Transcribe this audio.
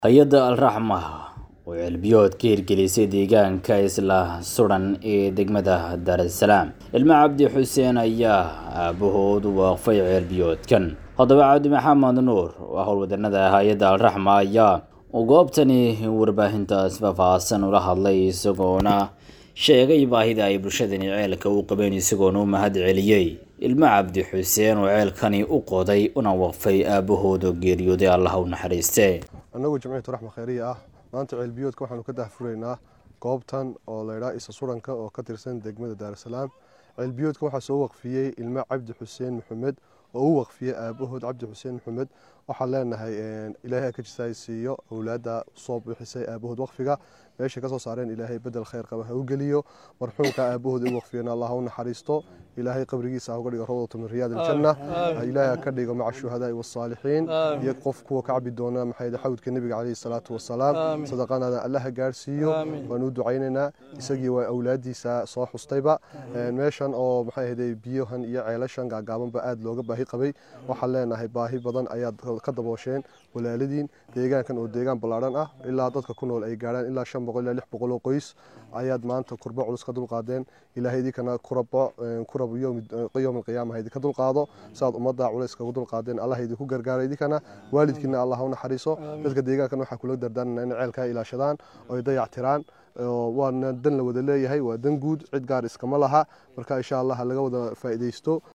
hay-adda alraxma oo ceelbiyood ka hirgelisay deegaanka isla sudan ee degmada daarasalaam ilmo cabdi xuseen ayaa aabahood waaqfay ceelbiyoodkan haddaba cabdi maxamed nuur oo howlwadanada hay-adda alraxma ayaa goobtani warbaahintaas faahfaahsan ula hadlay isagoona sheegay baahida ay bulshadani ceelka u qabeen isagoona u mahad celiyey ilmo cabdi xuseen oo ceelkani u qoday una waqfay aabahooda geeriyooday allah u naxariiste annagu jamciyatu raxma khayriya ah maanta ceelbiyoodka waxaanu ka dahfuraynaa goobtan oo laydhaa isa suranka oo ka tirsan degmada daarasalaam ceelbiyoodka waxaa soo waqfiyey ilmo cabdi xuseen maxamed oo u waqfiyey aabahood cabdi xuseen maxamed waxaan leenahay ilaahay ka jisaay siiyo awlaadda soo bixisay aabahood waqfiga meeshay kasoo saareen ilaahay bedel khayr qaba ha u geliyo marxuumka aabahood u waqfiyena allah u naxariisto ilaahay qabrigiisa ha uga dhigo rawdatu min riyaad aljanna ilaahay ha ka dhigo maca shuhadaai wasaalixiin iyo qof kuwa ka cabi doona maxay xawdka nebiga caleyhi salaatu wasalaam sadaqanada allah ha gaarsiiyo waan u ducaynaynaa isagii waa awlaadiisa soo xustayba meeshan oo maxay ahday biyahan iyo ceelashan gaagaabanba aada looga baahi qabay waxaan leenahay baahi badan ayaad ka daboosheen walaaladiin deegaankan oo deegaan ballaadhan ah ilaa dadka ku nool ay gaarhaan ilaa shan boqol ilaa lix boqol oo qoys ayaad maanta kurbo culus ka dulqaadeen ilaahay idinkana kurabo kurab yowm alqiyaama ha idinka dulqaado sidaad ummadda culays kagu dulqaadeen allah idinku gargaara idinkana waalidkiina allah u naxariiso dadka deegaankan waxaa kula dardaarnana inay ceelkaa ilaashadaan oo ay dayactiraan waana dan la wada leeyahay waa dan guud cid gaar iskama laha marka insha allah laga wada faa'iidaysto